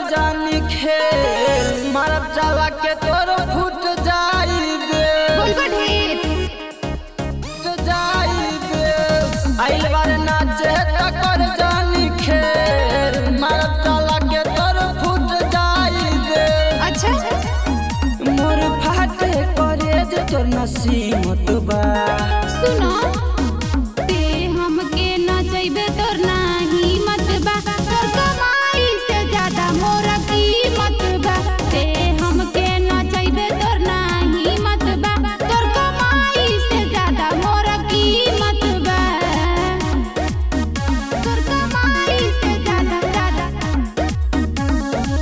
जानी खेल मारब चावा के तोर फुट जाइबे बोलबो ढेर फुट जाइबे आइल बार नाचे त कर जानी खेल मारब चावा के तोर फुट जाइबे अच्छा मोर फाटे करे जे तोर नसीमत बा सुनो ते हमके नचैबे तोर नाही मत बा तोर कमाई से ज्यादा मोर कीमत बा ते हमके नचैबे तोर नाही मत बा तोर कमाई से ज्यादा मोर कीमत बा तोर कमाई से ज्यादा ज्यादा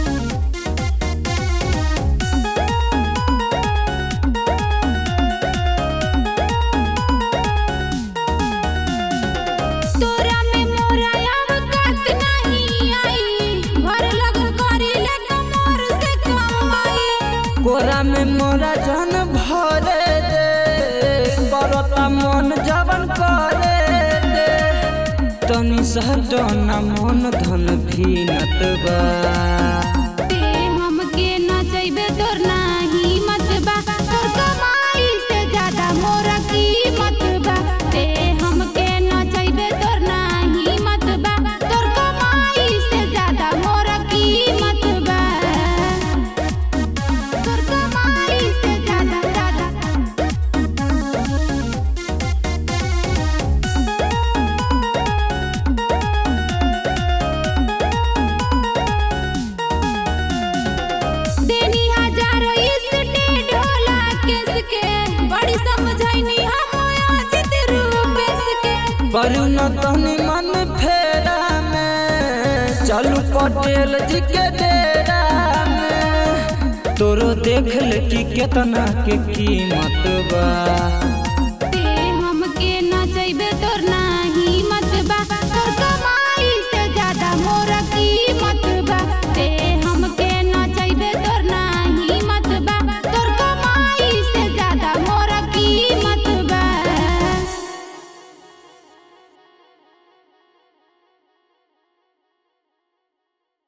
तोरा में मोरा अब काट नहीं आई घर लगन करी ले कमर से कमाई कोरा में मोरा जन भरे दे बरता मन जवन करे दे तनी सहटना मन धन भीनत बा ते हमके नचैबे तोर नाही मत बा तोर कमाई से ज्यादा मोरा कीमत बा ते हमके नचैबे तोर नाही मत बा तोर कमाई से ज्यादा मोरा कीमत बा तोर कमाई से ज्यादा ज्यादा देनी हजारों स्टेट होला केस के बड़ी समझैनी हम आज रूपेश के करू न तनी मन फेरा में चलू पटेल जी के डेरा में तोरो देख ले कि केतना के कीमत बा